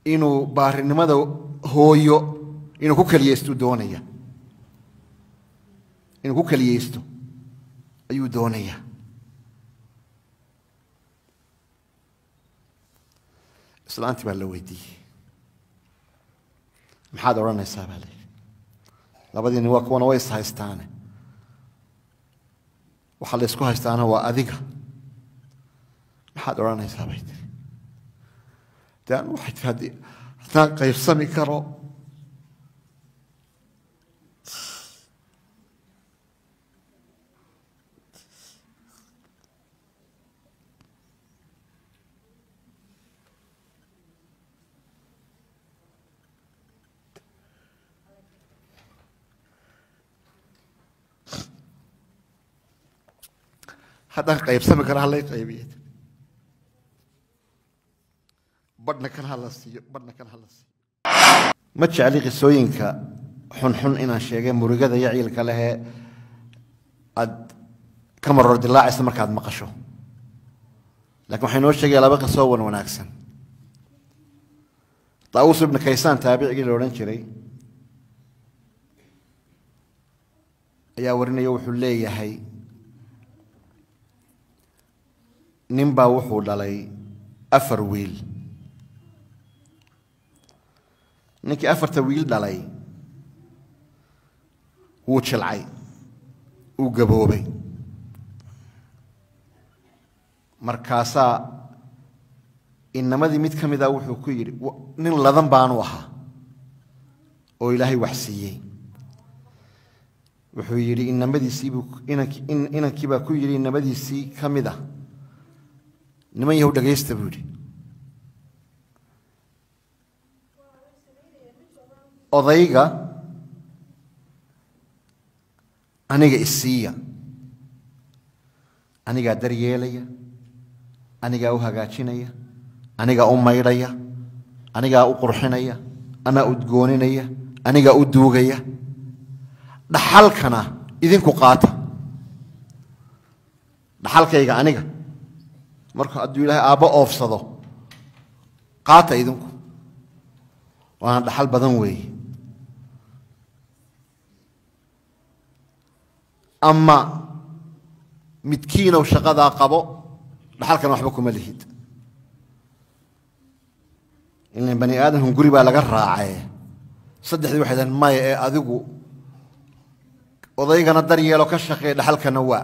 inuu baarinimada hooyo inuu ku keliyeysto doonaya inuu ku keliyeysto ayuu doonayaa islaantii baa la weydiiyey maxaad odhanaysaa baa layidhi labadiini waa kuwana way is haystaane waxaa la ysku haystaana waa adiga maxaad odhanaysaa bay tiri de anu waxay tiri haddii haddaan qaybsami karo haddaan qaybsami karo halay qaybiya badhna kan hala siiyo badhna kan hala siiyo ma jecli qisooyinka xunxun inaan sheegay murigada iyo ciilka lehee aad ka maror dilaacaysa markaad maqasho lakin waxay noo sheegaya laba qisoo wan wanaagsan daawuus ibnu kaysaan taabicigii la odhan jiray ayaa warinaya wuxuu leeyahay nin baa wuxuu dhalay afar wiil ninkii afarta wiil dhalay wuu jilcay uu gaboobay markaasaa inamadii mid ka mida wuxuu ku yidhi nin ladan baanu ahaa oo ilaahay wax siiyey wuxuu yidhi inamadiisiibuu inankii baa ku yidhi inamadiisii ka mid ah niman yahow dhagaysta buu yidhi odayga aniga isiiya anigaa daryeelaya anigaa u hagaajinaya anigaa u maydhaya anigaa u qurxinaya anaa udgooninaya anigaa u duugaya dhaxalkana idinku qaata dhaxalkayga aniga marka hadduu ilaahay aabbo oofsado qaata idinku waana dhaxal badan weeye ama midkiinow shaqadaa qabo dhaxalkana waxba kuma lihid ilan bani aadamkan guri baa laga raacee saddexdii waxay dahen maya ee adigu odaygana daryeelo ka shaqeey dhaxalkana waa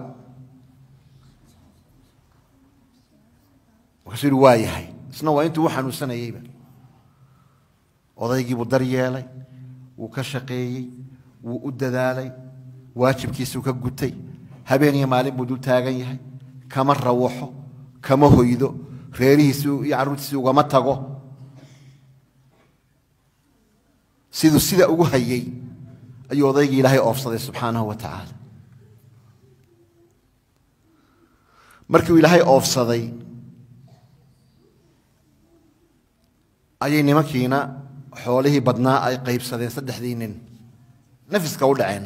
markaasuu yihi waa yahay isna waa intuu u xanuunsanayeyba odaygiibuu daryeelay wuu ka shaqeeyey wuu u dadaalay waajibkiisuu ka gutay habeen iyo maalin buu dul taagan yahay kama rawaxo kama hoydo reerihiisi iyo carruurtiisii ugama tago siduu sida ugu hayey ayuu odaygii ilaahay oofsaday subxaanahu wa tacaala markiuu ilaahay oofsaday ayay nimankiina xoolihii badnaa ay qaybsadeen saddexdii nin nafiska u dhaceen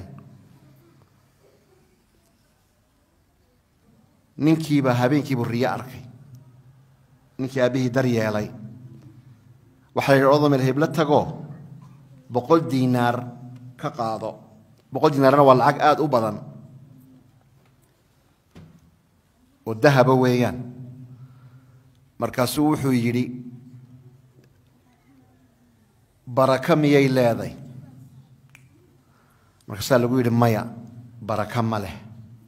ninkiibaa habeenkiibuu riyo arkay ninkii aabbihii daryeelay waxaa la yidhi odomel heblo tagoo boqol diinaar ka qaado boqol diinaarna waa lacag aada u badan oo dahaba weeyaan markaasuu wuxuu yidhi baraka miyay leeday markaasaa lagu yidhi maya baraka ma leh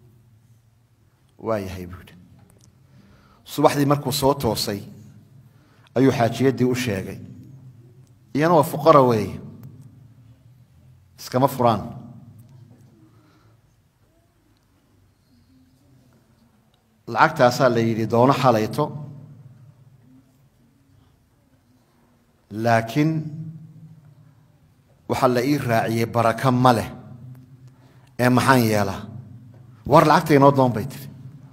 waa yahay buu yidhi subaxdii markuu soo toosay ayuu xaajiyaddii u sheegay iyana waa fuqara weeye iskama furaan lacagtaasaa la yidhi doono xalayto laakiin waxaa la ii raaciyey baraka ma leh ee maxaan yeelaa war lacagta inoo doon bay tiri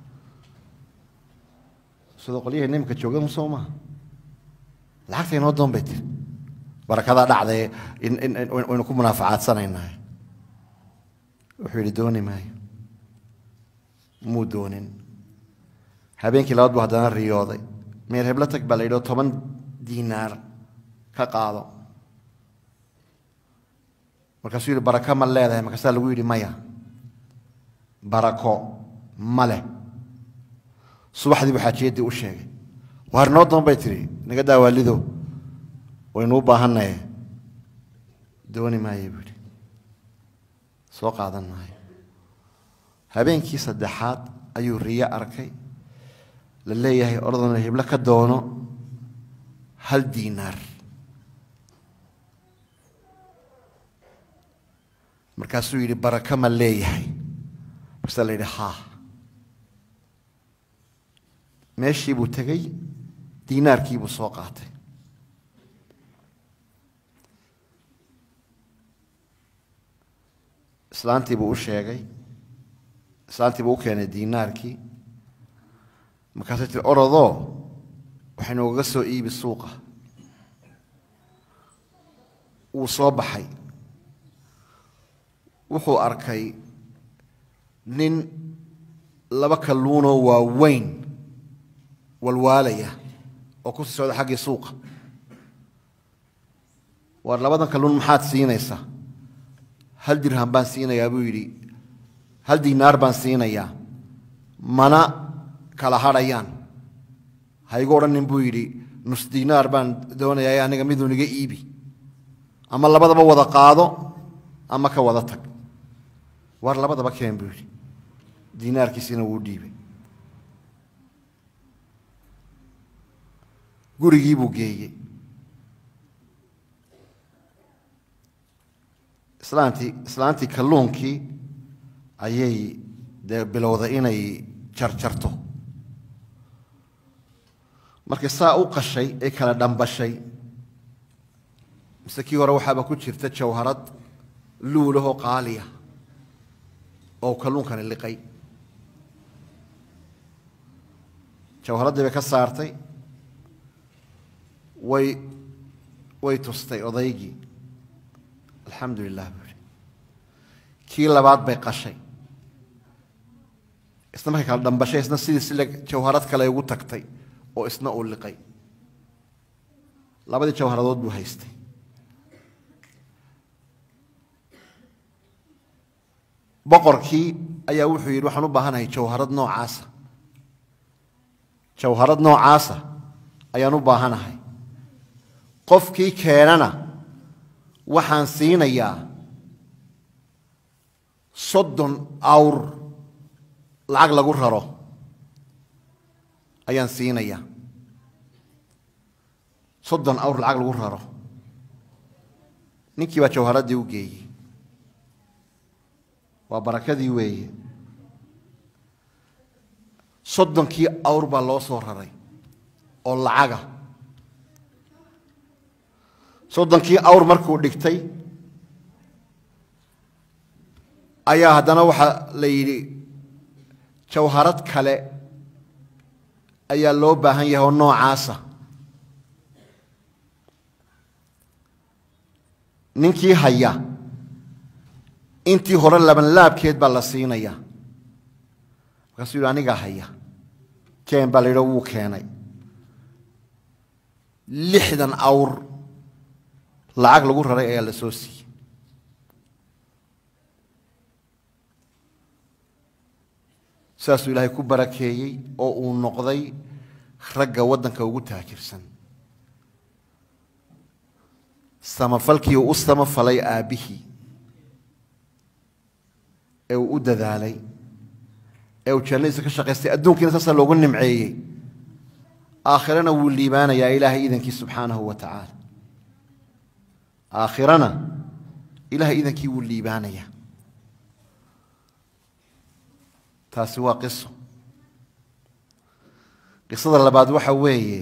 sidoo qolyahii nimika jooga soo maaha lacagta inoo doon bay tiri barakadaa dhacdae waynu ku munaafacaadsanaynahay wuxuu yidhi dooni maayo muu doonin habeenkii labaad buu haddana riyooday meel heblo tag baa la yidhi oo toban diinaar ka qaado markaasuu yidhi barako ma leedahay markaasaa lagu yidhi maya barako ma leh subaxdii buu xaajiyaddii u sheegay waar noo doon bay tidhi naga daawaalido waynuu baahannaye dooni maaye buu yidhi soo qaadan maayo habeenkii saddexaad ayuu riyo arkay la leeyahay ordona hiblo ka doono hal diinaar markaasuu yidhi barako ma leeyahay markaasaa la yidhi haa meeshii buu tegey diinaarkii buu soo qaatay islaantii buu u sheegay islaantii buu u keenay diinaarkii markaasay tiri orodoo waxay noogaga soo iibi suuqa wuu soo baxay wuxuu arkay nin laba kalluunoo waaweyn walwaalaya oo ku sii socda xaggii suuqa waar labadan kalluun maxaad siinaysaa hal dirham baan siinayaa buu yidhi hal diinaar baan siinayaa mana kala hadhayaan ha igu odhanin buu yidhi nus diinaar baan doonayaa aniga miduu niga iibi ama labadaba wada qaado ama ka wada tag waar labadaba keen buu yidhi diinaarkiisina wuu dhiibay gurigii buu geeyey islaantii islaantii kalluunkii ayay dee bilowday inay jarjarto markay saa u qashay ee kala dhambashay mise kii hore waxaaba ku jirta jawharad luulahoo qaaliya oo kalluunkani liqay jawharaddii bay ka saartay way way tustay odaygii alxamdu lilah buu ihi kii labaad bay qashay isna markay kala dhambashay isna sidii sile jawharad kale ugu tagtay oo isna uu liqay labadii jawharadood buu haystay boqorkii ayaa wuxuu yidhi waxaan u baahanahay jawharad noocaasa jawharad noocaasa ayaan u baahanahay qofkii keenana waxaan siinayaa soddon awr lacag lagu raro ayaan siinayaa soddon awr lacag lagu raro ninkii baa jawharaddii u geeyey waa barakadii weeye soddonkii awr baa loo soo raray oo lacaga soddonkii awr markuu dhigtay ayaa haddana waxaa la yidhi jawharad kale ayaa loo baahan yahay oo noocaasa ninkii haya intii hore labanlaabkeed baa la siinaya markaasuu yidhi anigaa haya keen baa la yidhi wuu keenay lixdan awr lacag lagu raray ayaa la soo siiyey saasuu ilaahay ku barakeeyey oo uu noqday ragga waddanka ugu taajirsan samafalkii uu u samafalay aabbihii ee uu u dadaalay ee uu jannadiisa ka shaqaystay adduunkiina saasaa loogu nimceeyey aakhirana wuu liibaanayaa ilaahay iidankii subxaanahu wa tacaala aakhirana ilaahay iidankii wuu liibaanayaa taasi waa qiso qisada labaad waxa weeye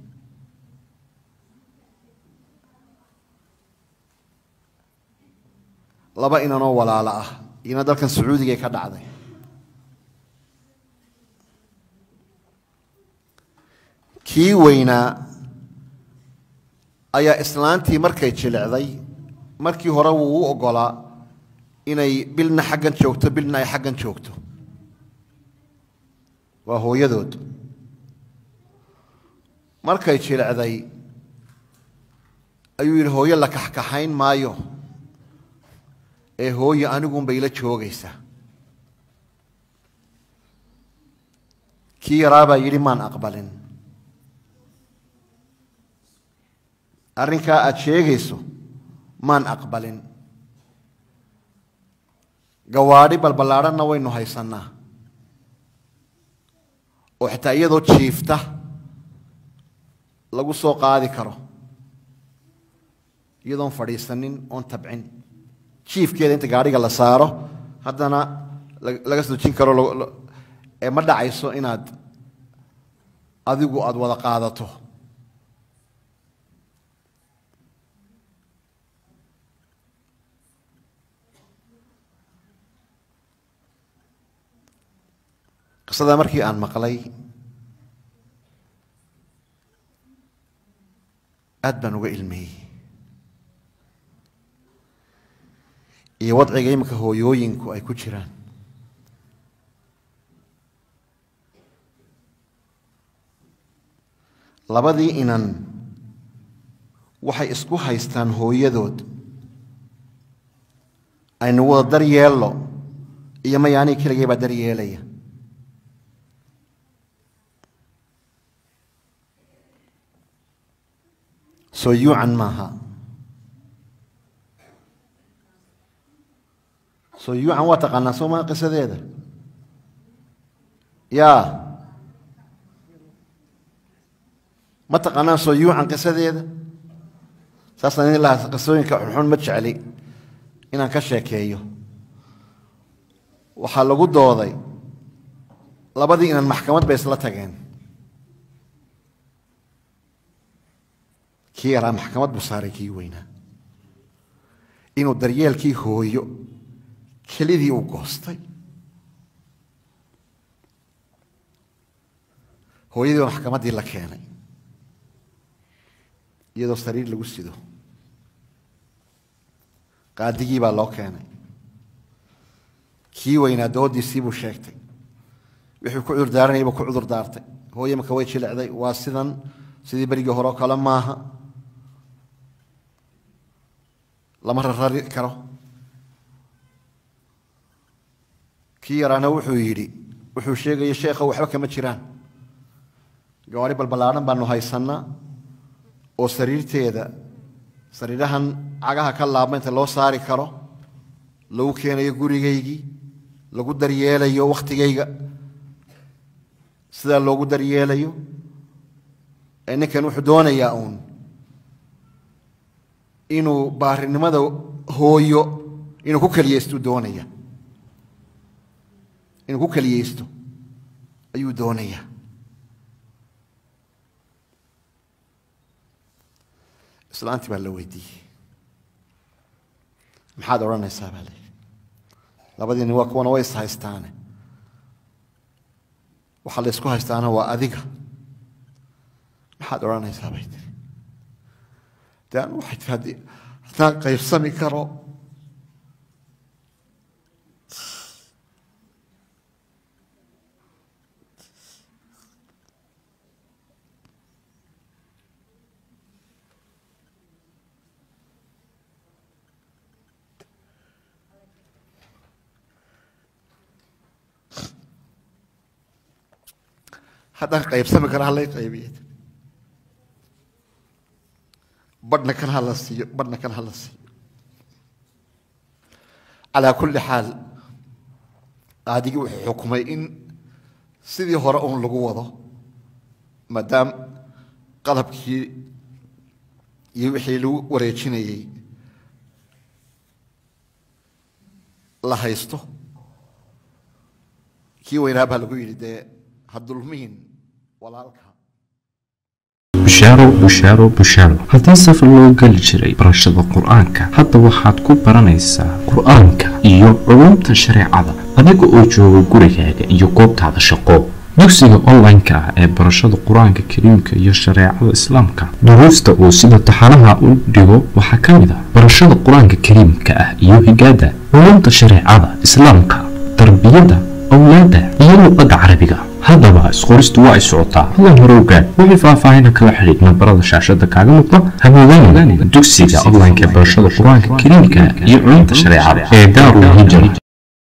laba inanoo walaalo ah iyana dalkan sacuudigay ka dhacday kii weynaa ayaa islaantii markay jilicday markii hore wuu u oggolaa inay bilna xaggan joogto bilna ay xaggan joogto waa hooyadood markay jilicday ayuu yidhi hooyo la kaxkaxayn maayo ee hooye anigunbay la joogaysaa kii yaraabaa yidhi maan aqbalin arrinkaa aad sheegayso maan aqbalin gawaadhi balballaadhanna waynu haysannaa oo xitaa iyadoo jiifta lagu soo qaadi karo iyadoon fadhiisanin oon tabcin jiifkeeda inta gaadhiga la saaro haddana laga sojin karo ee ma dhacayso inaad adigu aada wada qaadato qisada markii aan maqlay aad baan uga ilmeyey iyo wadciga iminka hooyooyinku ay ku jiraan labadii inan waxay isku haystaan hooyadood aynu wada dar yeello iyo maya aniga keligay baa dar yeelaya soo yuucan maaha soo yuucan waa taqaanaa soo maa qisadeeda yaa ma taqaanaan soo yuucan qisadeeda saasaan idin lahaa qisooyinka xunxun ma jecli inaan ka sheekeeyo waxaa lagu dooday labadii inan maxkamad bay isla tageen kii yaraa maxkamad buu saaray kii weynaa inuu daryeelkii hooyo kelidii u goostay hooyadii baa maxkamaddii la keenay iyadoo sariir lagu sido qaadigii baa loo keenay kii weynaa doodiisii buu sheegtay wixii ku cudur daaranayay buu ku cudur daartay hooye marka way jilicday waa sidan sidii berigii hore oo kale maaha lama rarari karo kii yaraana wuxuu yidhi wuxuu sheegaya sheekha waxba kama jiraan gawaari balballaadhan baanu haysannaa oo sariirteeda sariirahan cagaha ka laabma inta loo saari karo lagu keenayo gurigaygii lagu daryeelayo wakhtigayga sidaa loogu daryeelayo ee ninkan wuxuu doonayaa uun inuu baarinimada hooyo inuu ku keliyeystu doonaya inuu ku keliyeysto ayuu doonayaa islaantii baa la weydiiyey maxaad odhanaysaa baa layidhi labadiini waa kuwana way is haystaane waxaa la ysku haystaana waa adiga maxaad odhanaysaa bay tiri de anu waxay tiri haddii haddaan qaybsami karo haddaan qaybsami karo halay qaybiya badhna kan hala siiyo badhna kan hala siiyo calaa kulli xaal qaadigii wuxuu xukumay in sidii hore uun lagu wado maadaam qalabkii iyo wixii lagu wareejinayey la haysto kii weynaa baa lagu yidhi dee ha dulmihin walaalka bushaaro bushaaro bushaaro haddii safar loo geli jiray barashada qur-aanka hadda waxaad ku baranaysaa qur-aanka iyo culumta shareecada adiga oo jooga gurigaaga iyo goobtaada shaqo dugsiga online-ka ah ee barashada qur-aanka kariimka iyo shareecada islaamka duruusta uu sida taxanaha u dhigo waxaa ka mid ah barashada qur-aanka kariimka ah iyo higaada culumta shareecada islaamka tarbiyada awlaada iyo luqadda carabiga haddaba isqoristu waa ay socotaa hadlan hore ogaan wixii faahfaahina kala xidhiid nambarada shaashada kaaga muuqda hamoodaan dugsiga online-ka barashada qur-aanka kariimka iyo culumta shareecada ee daarul hijra